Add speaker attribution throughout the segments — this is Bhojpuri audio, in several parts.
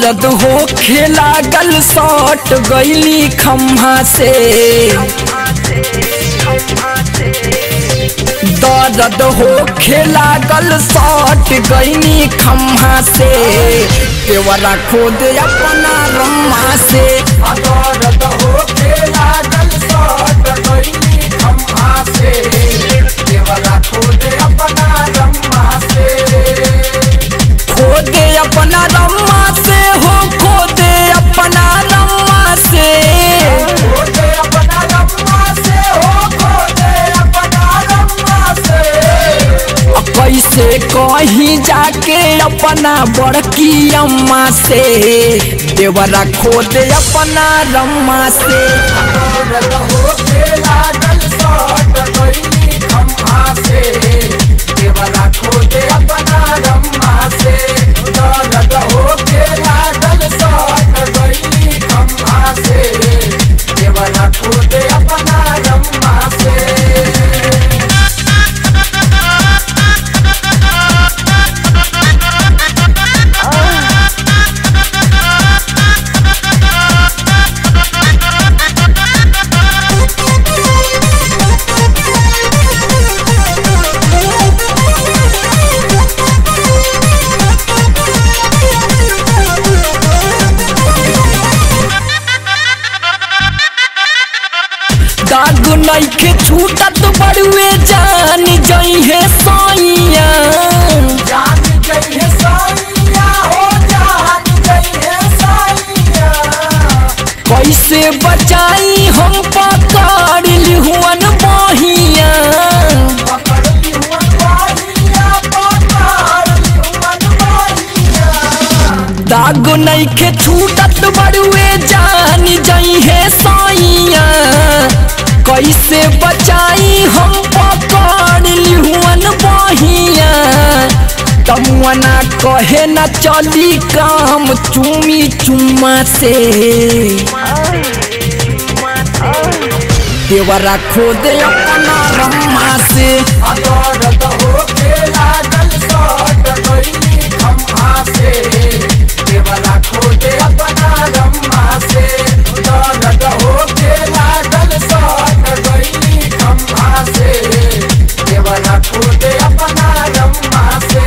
Speaker 1: दर्द हो खेला गल सट गईली खम्हा से दर्द हो खेला गल सट गईली खम्हा से देवरा खोद अपना रम्मा से दर्द हो खेला गल सट गईली खम्हा से देवरा खोद अपना रम्मा से खोदे अपना रम्मा से हो खोदे अपना रम्मा से खोदे अपना रम्मा से हो खोदे अपना रम्मा से कैसे कहीं जाके अपना बड़की अम्मा से देवरा खोदे अपना रम्मा से देवरा खोदे अपना रम्मा से दर्द हो के लागल सट गईली खम्हा से देवरा खोदे अपना रम्मा से दाग नइखे छूटत बड़ुए जान जइहे सैया जान जइहे सैया हो जान जइहे सैया कैसे बचाई हम पकड़ लिहुअन बहिया पकड़ लिहुअन बहिया पकड़ लिहुअन बहिया दाग नइखे छूटत बड़ुए जान जइहे सैया कैसे बचाई हम पकड़ लिहुअन बहिया तमुअना कहे न चली काम चुमी चुम्मा से देवरा खोदे अपना रम्मा से दर्द हो के लागल सट गईली खम्हा से देवरा खोदे अपना रम्मा से दर्द हो के लागल सट गईली खम्हा से देवरा खोदे अपना रम्मा से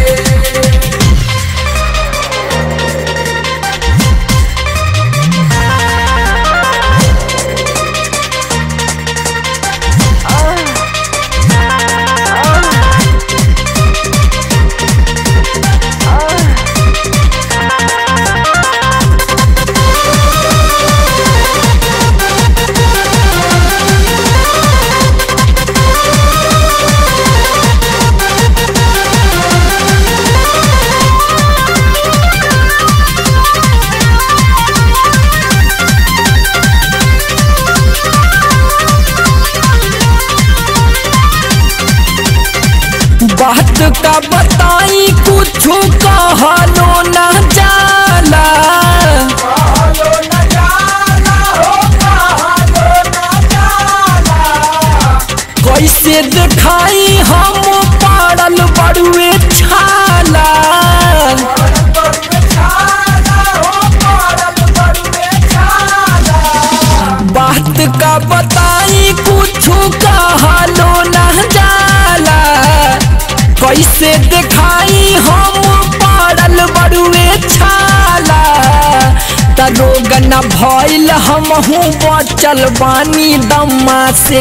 Speaker 1: बात का बताई कुछ कहलो न जाला कैसे दिखाई हम पड़ल बड़ुए छाला बात का बताई कुछ कहलो न जाला कैसे दिखाई हम पड़ल बड़ुए छाला त रोग न भइल हमहू बचल बानी दम्मा से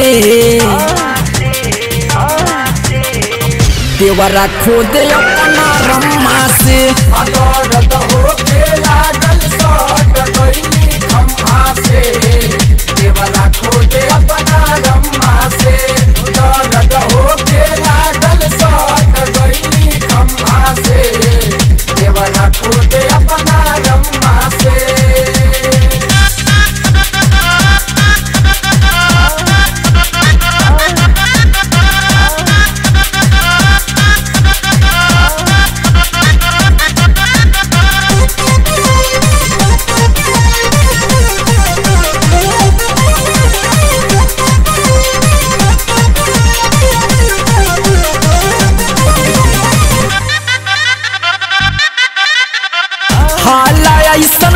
Speaker 1: देवरा खोदे अपना रम्मा से दर्द हो के लागल सट गईली खम्हा से देवरा खोदे अपना रम्मा से दर्द हो के लागल सट गईली खम्हा से देवरा खोदे अपना रम्मा से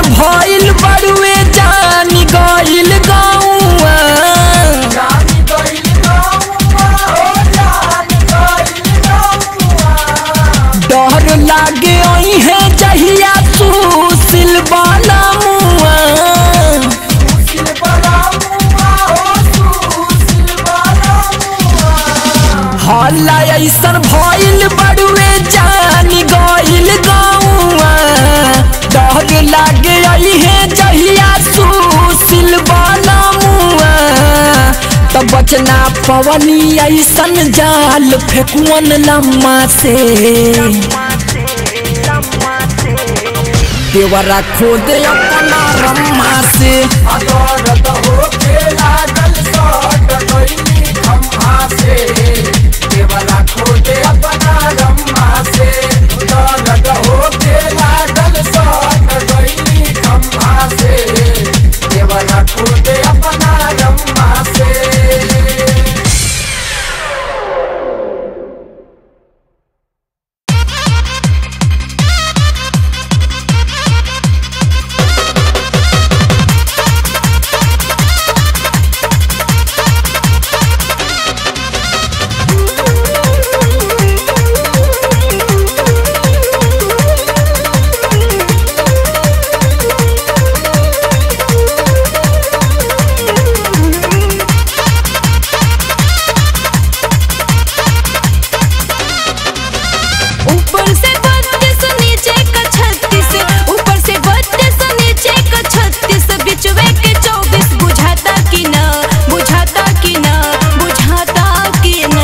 Speaker 2: भइल बड़ुए जानी गइल गौआ
Speaker 1: जानी गइल गौआ हो जान गइल गौआ
Speaker 2: डर लागे है जहिया सुशील बाला मुआ
Speaker 1: सुशील बड़ा मुआ हो सुशील बड़ा मुआ
Speaker 2: हल्ला ऐसन भइल बड़ुए जानी गइल गौआ डर लागे है जहिया सुशील बाला मुआ तब बचना पवनी ऐसन जाल फेकुअन लम्मा से देवरा खोद अपना रम्मा से
Speaker 1: अदरद होके लागल सट गइली खम्हा से देवरा खोदे अपना रम्मा से दर्द होके लागल सट गइली खम्हा से देवरा खोदे अपना रम्मा से
Speaker 3: ऊपर से बत्तीस नीचे का छत्तीस ऊपर से बत्तीस नीचे का छत्तीस बिचवे के चौबीस बुझाता कि ना बुझाता कि ना बुझाता कि ना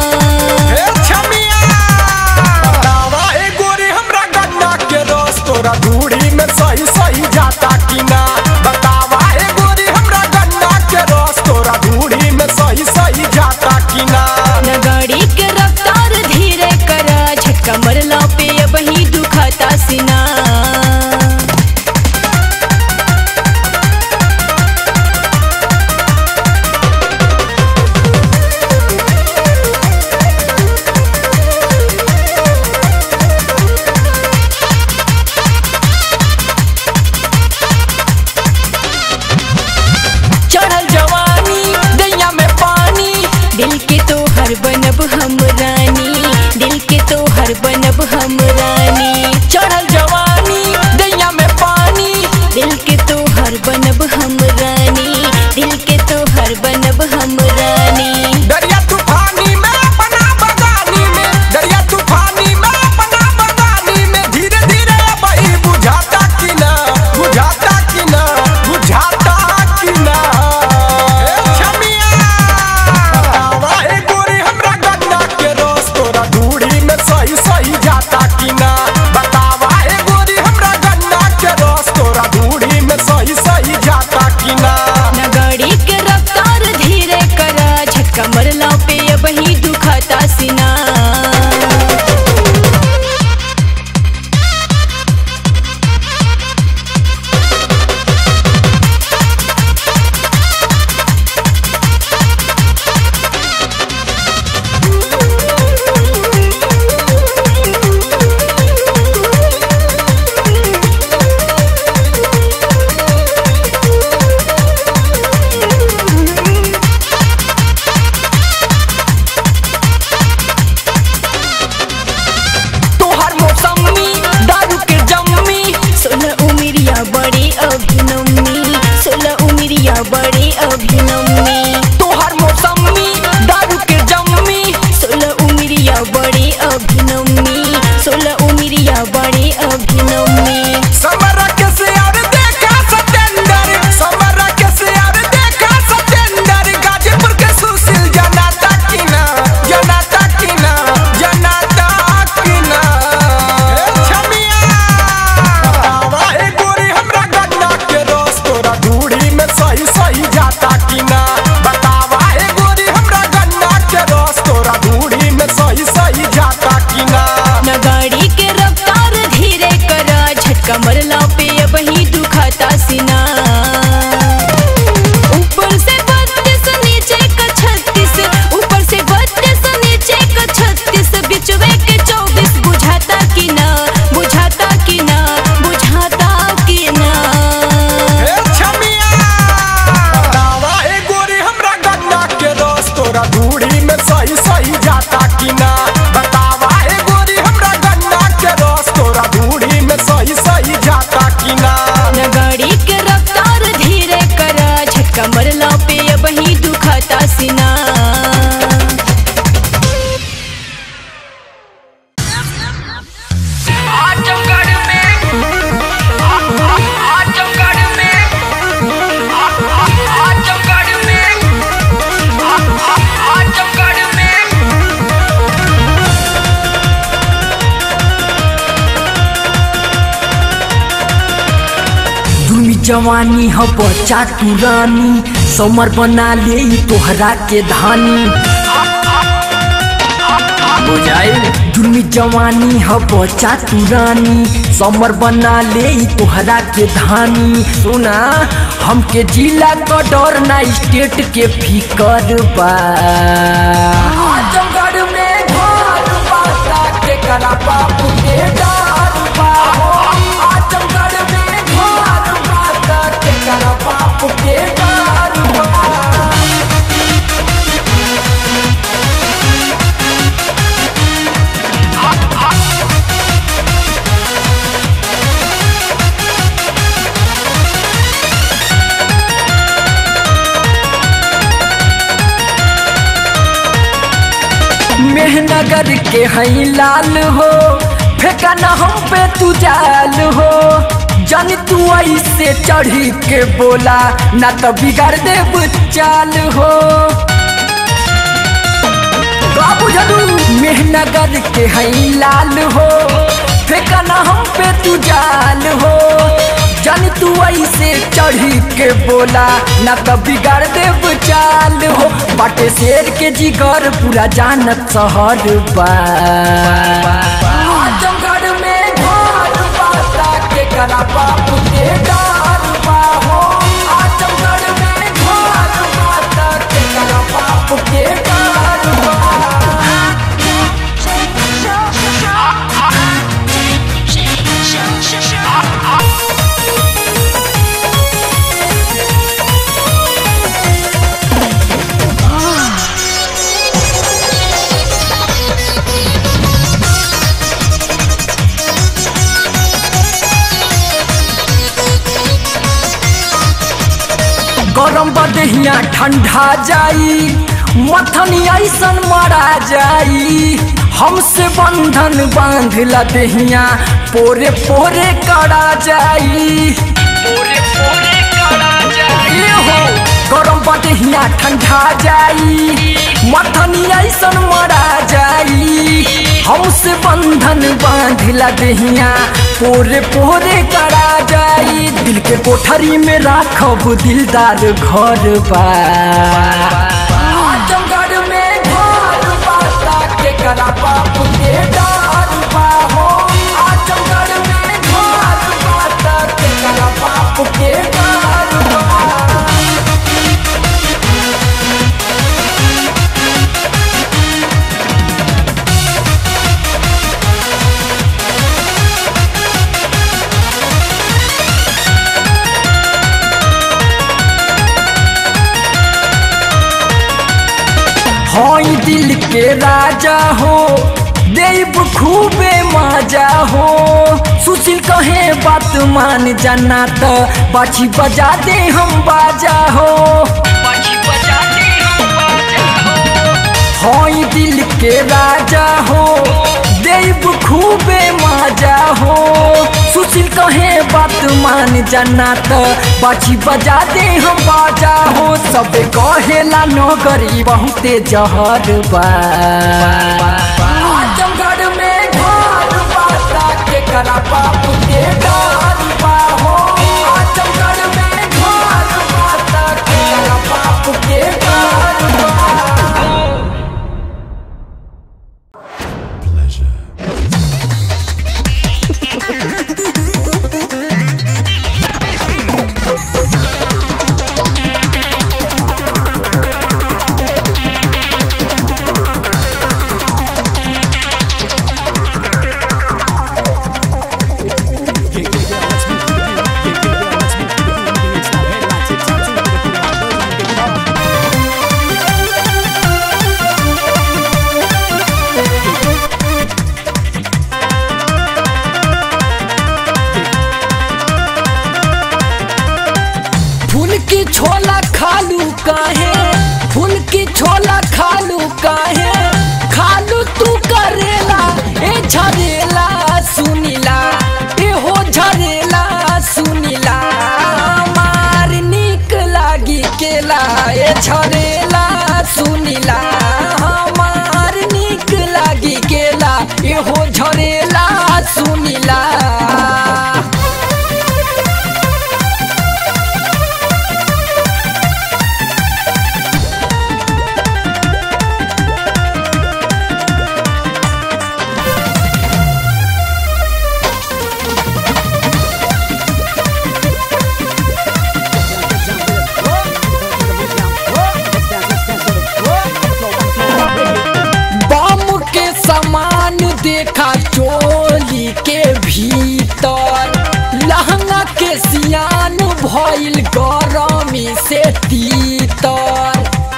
Speaker 4: बतावा ए गोरी हमरा गन्ना के रस तोरा धूड़ी में सही सही जाता कि ना बतावा ए गोरी हमरा गन्ना के रस तोरा धूड़ी में सही सही जाता कि ना
Speaker 3: न गाड़ी के रफ्तार धीरे करा झटका मरला पे अब ही दुखाता सीना
Speaker 2: चढ़ल जवानी दैया में पानी
Speaker 3: दिल के तो हर बनब हम रानी दिल के तो हर बनब हम रानी
Speaker 2: चढ़ल जवानी दैया में पानी
Speaker 3: दिल के तो हर बनब हम रानी दिल के तो हर बनब हम रानी
Speaker 4: दरिया तूफानी में अपना बगानी में दरिया तूफानी में अपना बगानी में धीरे धीरे बही बुझाता कि ना बुझाता कि ना बुझाता कि ना ए छमिया बतावा ए गोरी हमरा गन्ना के रस तोरा धूड़ी में सही सही जाता कि ना बतावा ए गोरी हमरा गन्ना के रस तोरा धूड़ी में सही सही जाता कि ना
Speaker 3: न गाड़ी के रफ्तार धीरे करा झटका मरला पे अब ही दुखाता सीना
Speaker 2: तोहर मौसमी दारू के जम्मी
Speaker 3: सोलह उमिरिया बड़े अभिनमी सोलह उमिरिया बड़े अभिनमी
Speaker 2: तोहर मौसमी दारू के जम्मी
Speaker 3: सोलह उमिरिया बड़े अभिनमी सोलह उमिरिया बड़े अभिनमी
Speaker 4: समरा के सियार देखा सतेंदर समरा के सियार देखा सतेंदर गाजीपुर के सुशील जनाता की ना जनाता की ना जनाता की ना ए छमिया बतावा ए गोरी हमरा गन्ना के रस तोरा धूड़ी में सही सही जाता की ना
Speaker 3: कमर पे अब ही दुखता सीना
Speaker 2: आजमगढ़ में आजमगढ़ में आजमगढ़ में आजमगढ़ में
Speaker 1: दुमी जवानी ह बच्चा तुरानी समर बना ले ई तोहरा के धानी बुझाई दुमी जवानी ह बच्चा तुरानी समर बना ले ई तोहरा के धानी सुना हमके जिला का डर ना स्टेट के फिकर बा आजमगढ़ में घर बाता के करा बापू के डार बा आजमगढ़ में घर बाता के करा बापू के डार बा मेहनगर के हई लाल हो फेंका न हम पे तू जाल हो जानी तू ऐसे चढ़ी के बोला ना तो बिगाड़ दे चाल हो का बुझलू मेहनगर के हई लाल हो फेंका न हम पे तू जाल हो जानी तू ऐसे चढ़ी के बोला ना तो बिगाड़ दे चाल हो बाटे शेर के जिगर पूरा जानत शहर बा आजमगढ़ में घर बाता के करा बापू के डार बा हो आजमगढ़ में घर बाता के करा बापू के डार बा गरम बदहिया ठंडा जाई मथनी ऐसन मरा जाई हमसे बंधन बांध ला देहिया पोरे पोरे करा जाई
Speaker 2: पूरे पूरे करा जाए
Speaker 1: ए हो गरम बदहिया ठंडा जाई मथनी ऐसन मरा जाई हमसे बंधन बांधिला देहिया पोरे पोरे करा जाई दिल के कोठरी में राखब दिलदार घर बा आजमगढ़ में घर बाता के करा बापू के डार बा हो आजमगढ़ में घर बाता के करा बापू के डार बा हई दिल के राजा हो देव खूबे मजा हो सुशील कहे बात मान जाना तो बाछी बजा दे हम बाजा हो
Speaker 2: बाजी बजाते हम बाजा हो
Speaker 1: हई दिल के राजा हो देव खूबे मजा हो सुशील कहे बात मान जाना तो बाछी बजा दे हम बाजा हो सब कहेला नगरी बहुते जहर बा आजमगढ़ में घर बाता के करा बापू के डार बा हो आजमगढ़ में घर बाता के करा बापू के डार बा
Speaker 2: की छोला खालू काहे फूल की छोला खालू काहे खालू तू करेला ए झरेला सुनीला ए हो झरेला सुनीला मार निक लागी केला ए झरेला सुनीला हमार निक लागी केला ए हो झरेला सुनीला बम के समान देखा चोली के भीतर लहंगा के सियान भइल गरमी से तीतर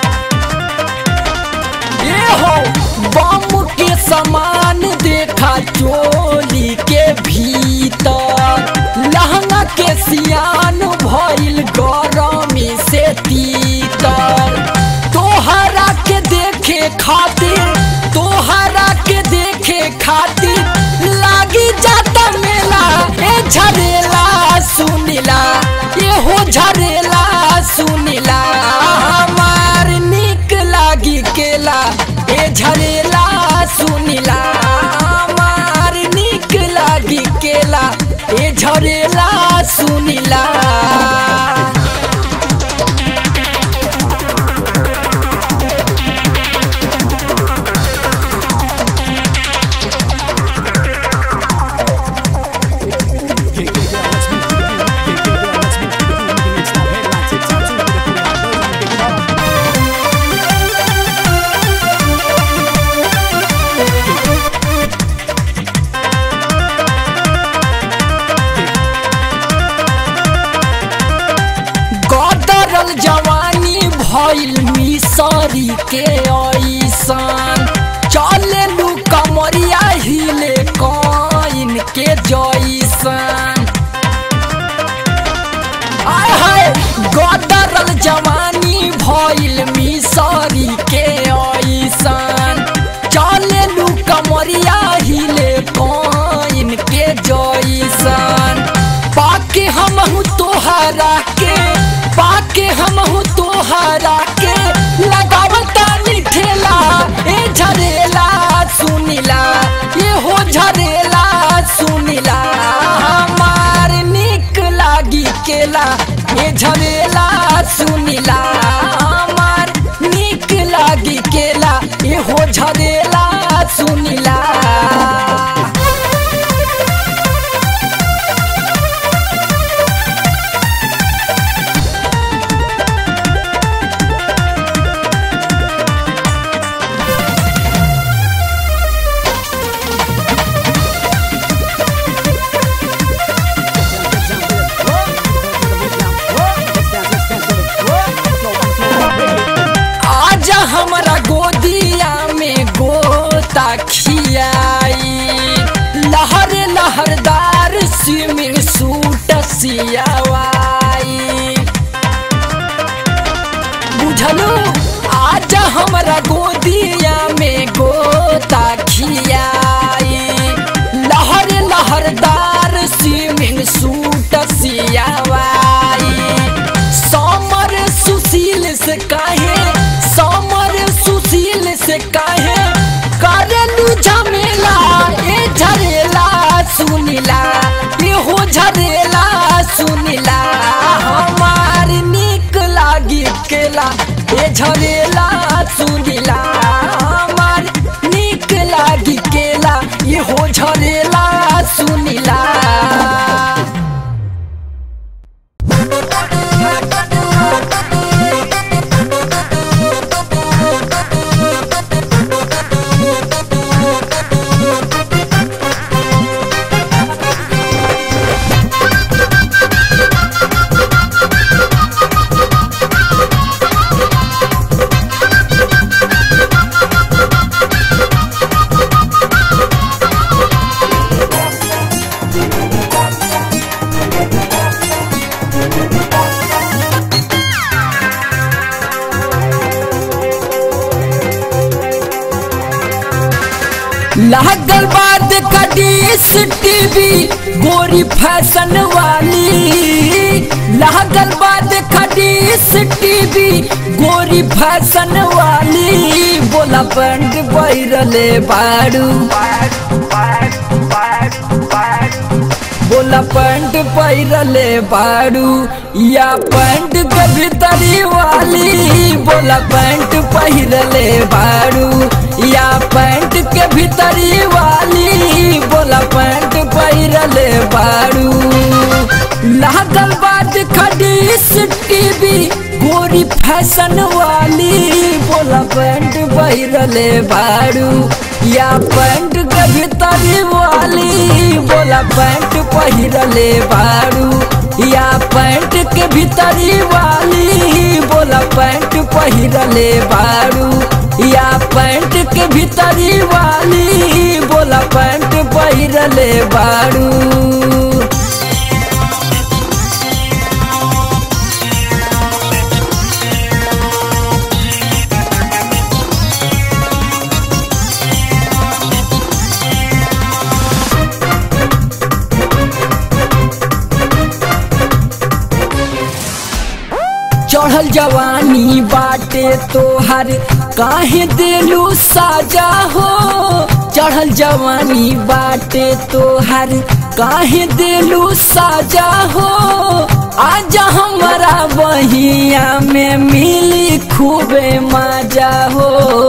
Speaker 2: ए हो बम के समान देखा चोली के भीतर लहंगा के सियान भइल गरमी से तीतर तोहरा के देखे खातिर तोहरा के देखे खातिर लागी जाता मेला ए झरेला सुनीला ये हो झरेला सुनीला हमार निक लागी केला ए झरेला सुनीला हमार निक लागी केला ए झरेला सुनीला गदरल जवानी भइल मिसरी के ऐसान चले लू कमरिया हिले कइन के जैसान आय हाय गदरल जवानी भइल मिसरी के ऐसान चले लू कमरिया हिले कइन के जैसान पाके हम तोहरा के पाके हम तोहरा के लगावता ठेला ए झरेला सुनीला ये हो झरेला सुनीला हमार निक लागी केला ये झरेला सुनीला हमार निक लागी केला ये हो झरेला सुनीला आजा हमरा गोदिया में गोता खियाई लहर लहरदार स्विमिंग सूट सियावाई बुझलू आजा हमरा गोदिया में गोता खियाई लहर लहरदार स्विमिंग सूट सियावाई समर सुशील से काहे समर सुशील से काहे करलू झमेला ए झरेला सुनीला ए हो झरेला सुनीला हमार निक लागी केला ए झरेला सुनीला हमार निक लागी केला ए हो झरेला सुनीला लागल बाद कडीस टीवी गोरी फैशन वाली लागल बाद कडीस टीवी गोरी फैशन वाली बोला बंड बैरले बाड़ू बोला पैंट पैरले बाड़ू या पैंट के भीतरी वाली बोला पैंट पहिरले बाड़ू या पैंट के भीतरी वाली बोला पैंट पहिरले बाड़ू लागल बाद खडीस टीवी गोरी फैशन वाली बोला पैंट पहिरले बाड़ू या पैंट के भीतरी वाली बोला पैंट पहिरले बाड़ू या पैंट के भीतरी वाली बोला पैंट पहिरले बाड़ू या पैंट के भीतरी वाली बोला पैंट पहिरले बाड़ू चढ़ल जवानी बाटे तोहर काहे देलू साजा हो चढ़ल जवानी बाटे तोहर काहे देलू साजा हो आजा हमारा बहिया में मिली खूबे मजा हो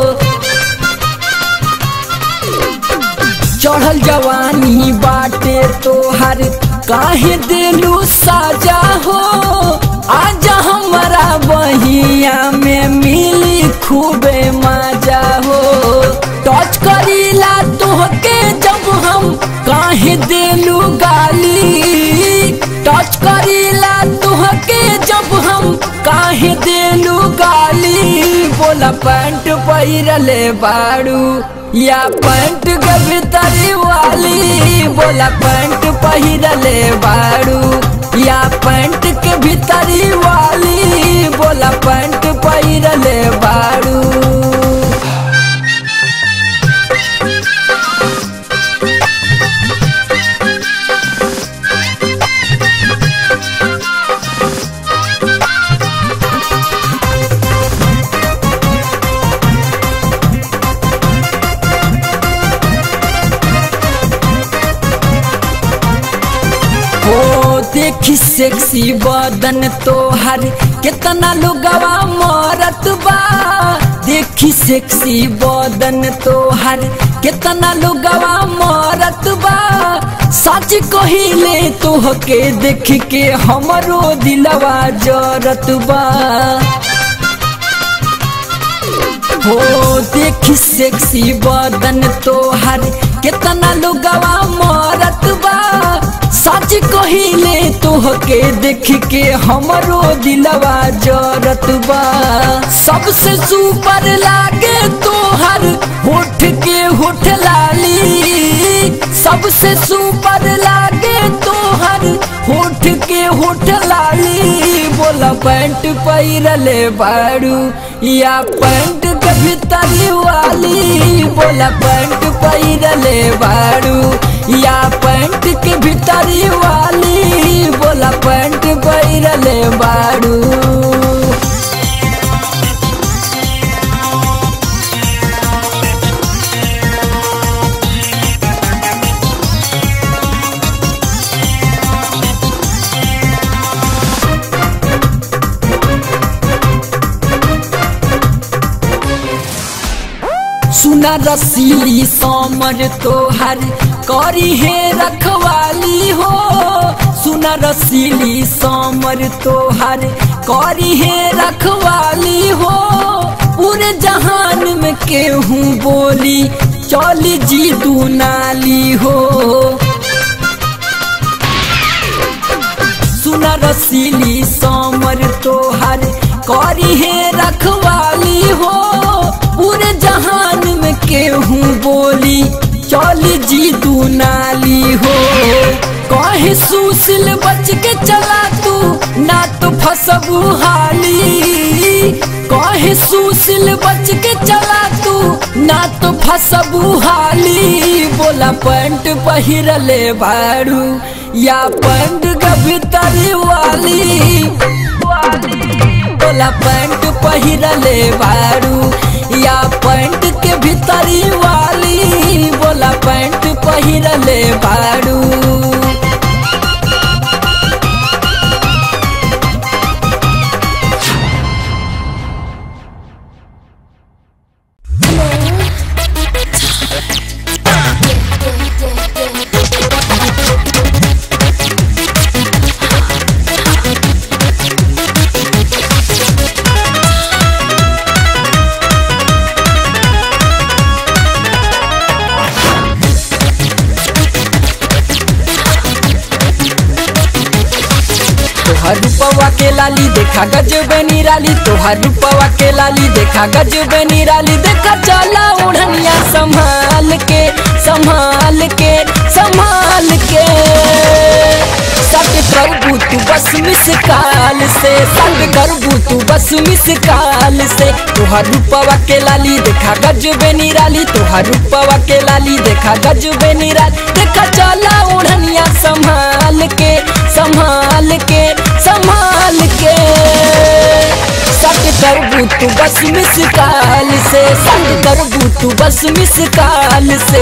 Speaker 2: चढ़ल जवानी बाटे तोहर काहे देलू साजा हो आजा हमारा बहिया में मिली खूबे मजा हो टच करीला तोहके जब हम काहे देलू गाली टच करीला तोहके जब हम काहे देलू गाली बोला पैंट पहिरले बाड़ू या पैंट के भीतरी वाली बोला पैंट पहिरले बाड़ू या पैंट के भीतरी वाली बोला पैंट पहिरले बाड़ू हो देखी सेक्सी बदन तोहर कितना लोगवा मरत बा देखी सेक्सी बदन तोहर कितना लोगवा मरत बा सच कहिले तोहके देख के हमरो दिलवा जरत बा हो देखी सेक्सी बदन तोहर कितना लोगवा मरत बा सच कहिले तोहके देख के हमरो दिलवा जरत बा सबसे सुपर लागे तोहर होठ के होठ लाली सबसे सुपर लागे तोहर होठ के होठ लाली बोला पैंट पहिरले बाड़ू या पैंट के भीतरी वाली बोला पैंट पहिरले बाड़ू या पैंट के भीतरी वाली बोला पैंट पहिरले बाड़ू सुना रसीली समर तोहर करी है रखवाली हो सुना रसीली समर तोहर करी है रखवाली हो पूरे जहान में केहू बोली चली जी तू नाली हो सुना रसीली समर तोहर करी है रखवाली हो पूरे जहान में केहू बोली चली जी तू नाली हो कहे सुशील बच के चला तू ना तो फसबू हाली कहे कहे सुशील बच के चला तू ना तो फसबू हाली बोला पैंट पहिरले बारू या पैंट गभितरी वाली बोला पैंट पहिरले बारू या पैंट के भीतरी वाली बोला पैंट पहिरले बारू तोहर रूपवा के लाली देखा गजब निराली तोहर रूपवा के लाली देखा गजब निराली देखा चला उड़निया संभाल के संभाल के संभाल के सट करबू तू बस मिस काल से सट करबू तू बस मिस काल से तोहर रूपवा के लाली देखा गजब निराली तोहर रूपवा के लाली देखा गजब निराली देखा चला उड़निया संभाल के संभाल के संभाल के सट करबू तू बस मिस काल से सट करबू तू बस मिस काल से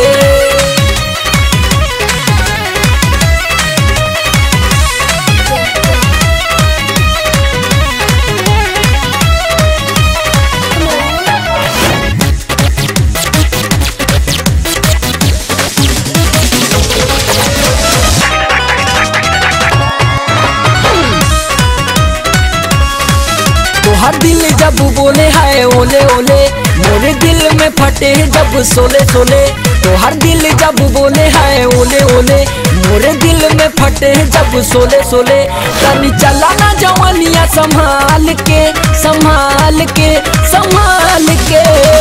Speaker 2: तोहर दिल जब बोले हाय ओले ओले मोरे दिल में फटे जब सोले सोले तोहर दिल जब बोले हाय ओले ओले मोरे दिल में फटे जब सोले सोले तनी चला ना जवानिया संभाल के संभाल के संभाल के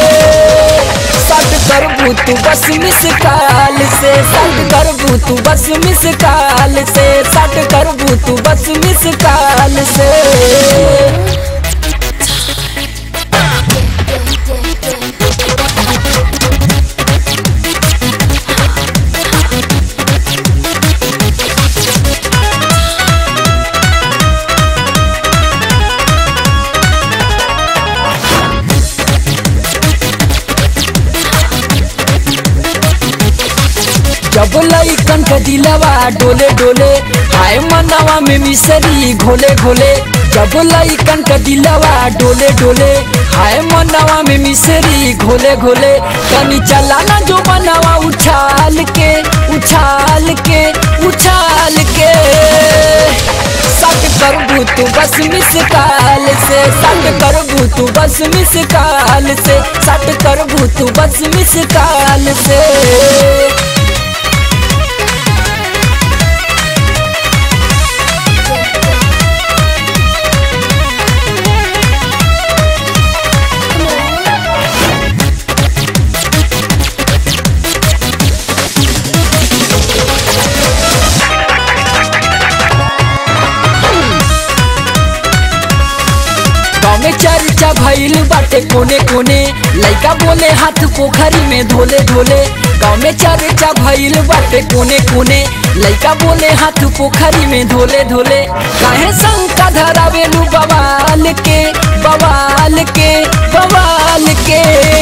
Speaker 2: सट करबू तू बस मिस काल से सट करबू तू बस मिस काल से सट करबू तू बस मिस काल से जब लइकन के दिलवा डोले डोले हाय मनवा में मिसरी घोले घोले जब लइकन के दिलवा डोले डोले हाय मनवा में मिसरी घोले घोले तनी चला ना जो बनवा उछाल के उछाल के उछाल के सट करबू तू बस मिस काल से सट करबू तू बस मिस काल से सट करबू तू बस मिस काल से गाँव में चर्चा भइल बाटे कोने कोने लइका बोले हाथ पोखरी में धोले धोले गाँव में चर्चा भइल बाटे कोने कोने लइका बोले हाथ पोखरी में धोले धोले काहे शंका धरावेलू बवाल के बवाल के बवाल के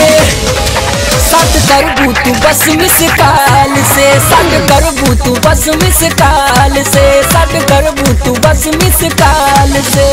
Speaker 2: सट करबू तू बस मिस काल से सट करबू तू बस मिस काल से सट करबू तू बस मिस काल से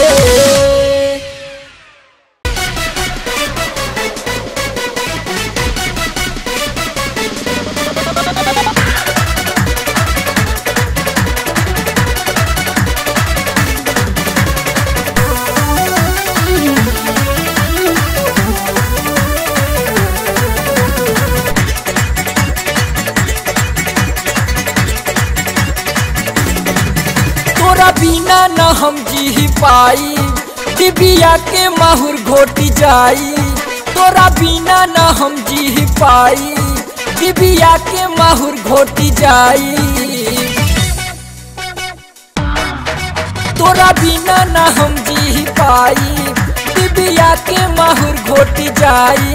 Speaker 2: तोरा बिना न हम जी पाई डिबिया के माहुर घोटी जाई तोरा बिना न हम जी पाई डिबिया के माहुर घोटी जाई तोरा बिना न हम जी पाई डिबिया के माहुर घोट जाई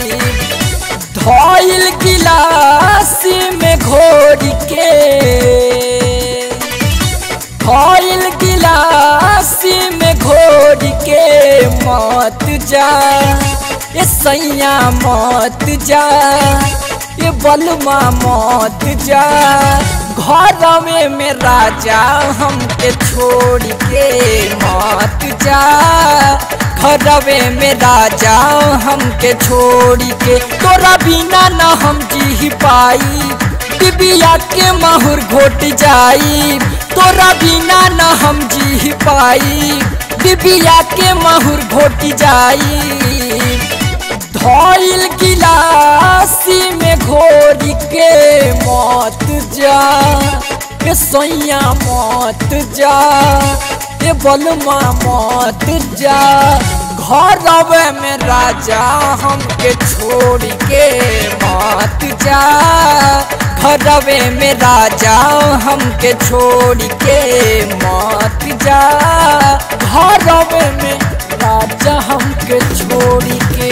Speaker 2: धोइल गिलासी में घोर के धोइल गिलासी में घोर के मत जा ये सैया मत जा ये बलमा मत जा घर में में राजा हमके छोड़ के मत जा घरवे में राजा हमके छोड़ के तोरा बिना न हम जी पाई डिबिया के माहुर घोट जाई तोरा बिना न हम जी पाई डिबिया के माहुर घोट जाई धोइल गिलासी में घोर के मत जा ए सैया मत जा ए बलमा मत जा घर में राजा हमके छोड़ के मत जा घरवे में राजा हमके छोड़ के मत जा घरवे में राजा हमके छोड़ के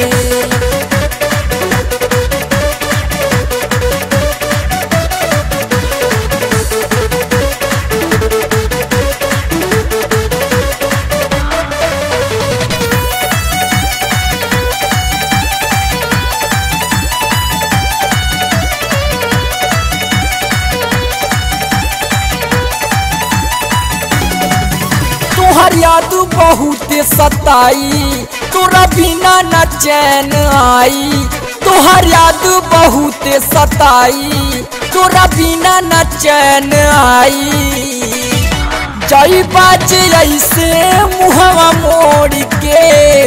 Speaker 2: तोहर याद बहुत सताई तोरा बिना न चैन आई तोहर याद बहुत सताई तोरा बिना न चैन आई जई बाज ऐसे मुहवा मोड़ के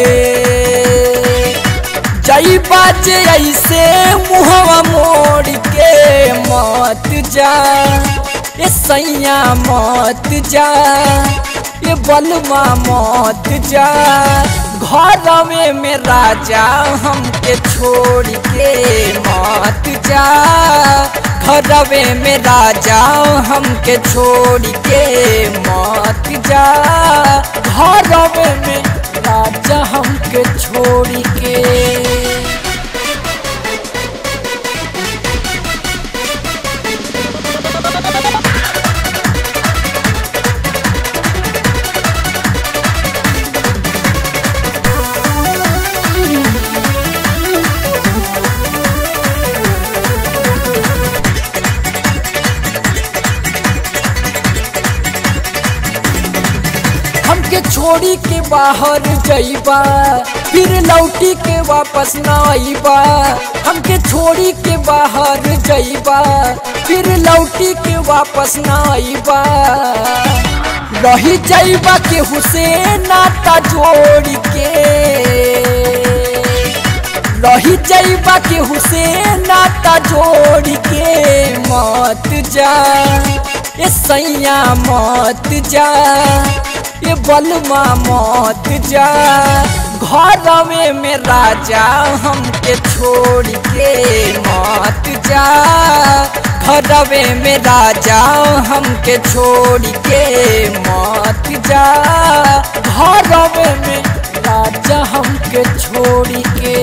Speaker 2: जई बाज ऐसे मुहवा मोड़ के मत जा ये सैया मत जा ये बलमा मत जा घर में में राजा हमके छोड़ के मत जा घरवे में राजा हमके छोड़ के मत जा घरवे में राजा हमके छोड़ के हमके छोड़ी के बाहर जइबा फिर लौटी के वापस न आइबा हमके छोड़ी के बाहर जइबा फिर लौटी के वापस न आइबा रही जइबा के हुसैन नाता जोड़ के रही जइबा के हुसैन नाता जोड़ के मत जा ये सैया मत जा ये बलमा मत जा घर में में राजा हमके छोड़ के मत जा घरवे में राजा हमके छोड़ के मत जा घरवे में राजा हमके छोड़ के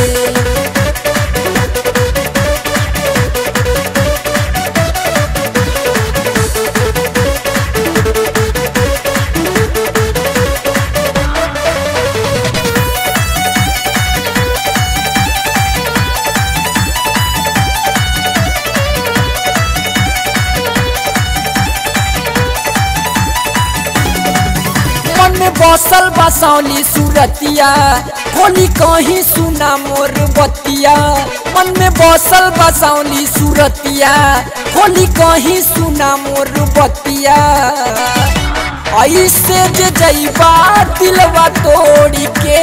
Speaker 2: मन में बसल बसौली सूरतिया होली कहीं सुना मोर बतिया मन में बसल बसौली सूरतिया होली कहीं सुना मोर बतिया ऐसे जे जइबा दिलवा तोड़ के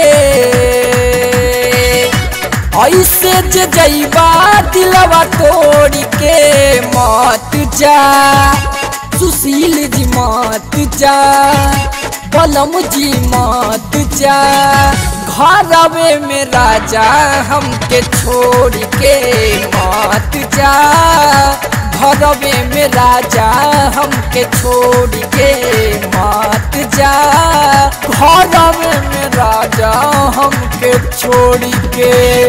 Speaker 2: ऐसे जे जइबा दिलवा तोड़ के मत जा सुशील जी मत जा बलम जी मत जा घरवे में राजा हमके छोड़ के मत जा घरवे में राजा हमके छोड़ के मत जा घरवे में राजा हमके छोड़ी के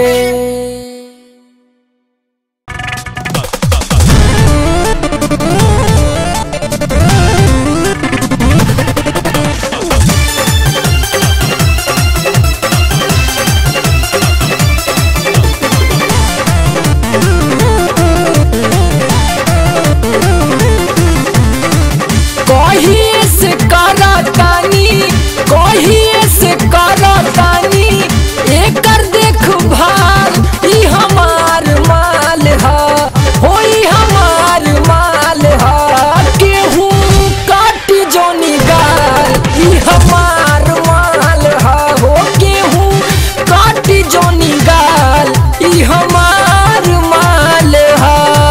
Speaker 2: कहिए से करतानी कहिए से करतानी एकर देखभाल ई हमार माल ह होई हमार माल ह केहू काटी जोनी गाल ई हमार माल ह हो केहू काटी जोनी गाल ई हमार माल ह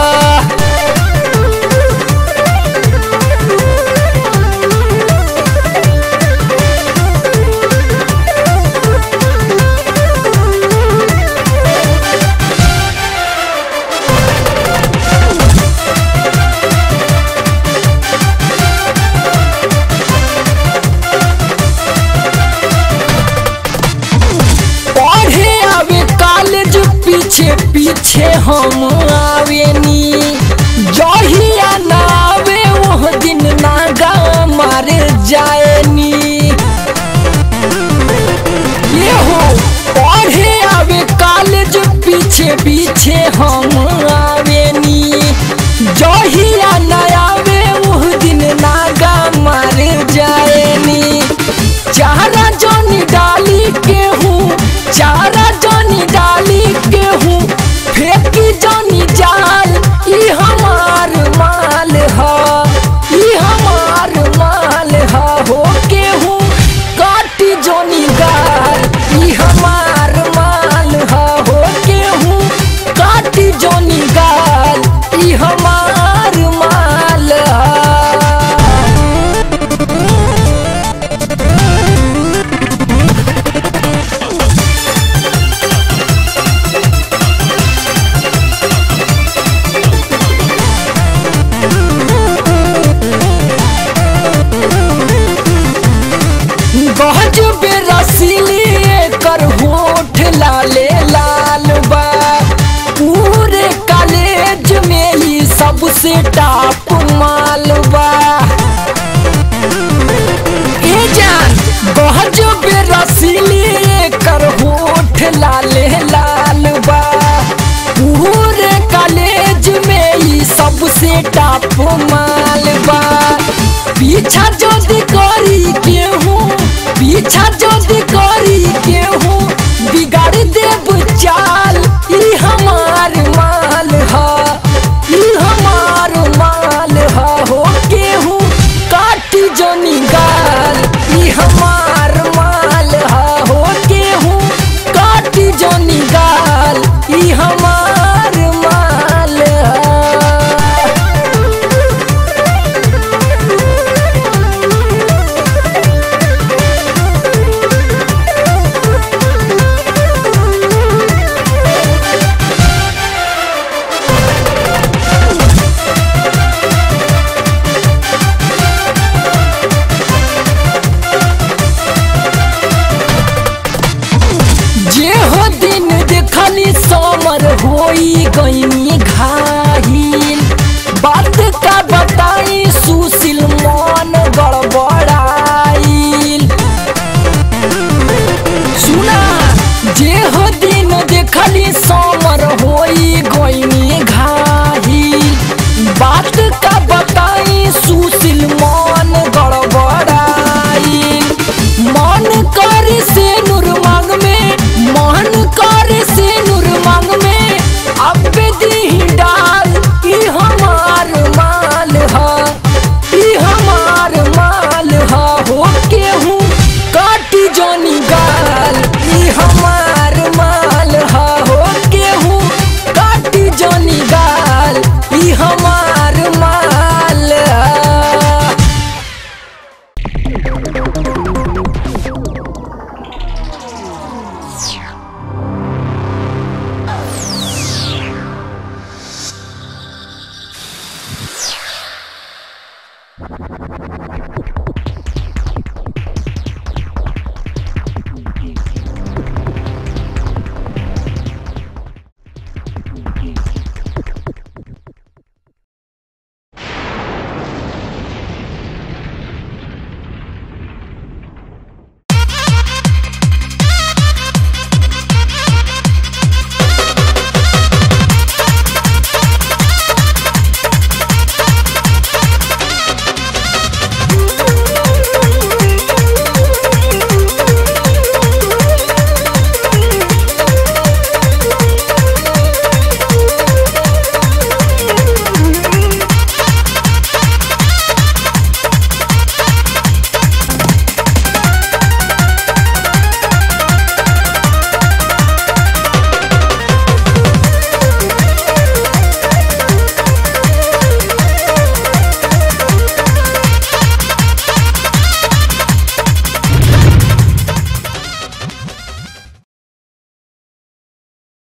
Speaker 2: पढ़े आवे कॉलेज पीछे पीछे हम आवेनी जहिया ना आवे वो दिन नागा मारे जाएनी ये हो पढ़े आवे कॉलेज पीछे पीछे हम आवेनी जहिया ना आवे वो दिन नागा मारे जाएनी चारा जोनी डाली के हूँ चारा जोनी डाली के हूँ फेंकी जोनी जाल ई हमार माल ह ई हमार माल ह हो के हूँ काटी जोनी गाल ई हमार माल ह हो के हूँ काटी जोनी गाल ई हमार माल ह गहज बेरसीली कर होठ लाले लाल बा पूरे कॉलेज में ही सबसे टॉप माल बा ए जान गहज बेरसीली कर होठ लाले लाल बा पूरे कॉलेज में ही सबसे टॉप माल बा पीछा जल्दी करी केहूँ पीछा जल्दी करी केहूँ बिगाड़ देब चाल ई हमार माल ह ई हमार माल ह हो केहूँ काटी जोनी गाल ई हमार माल ह हो केहूँ काटी जोनी गाल ई हमार माल ह जे हो दिन देखली समर होई गईनी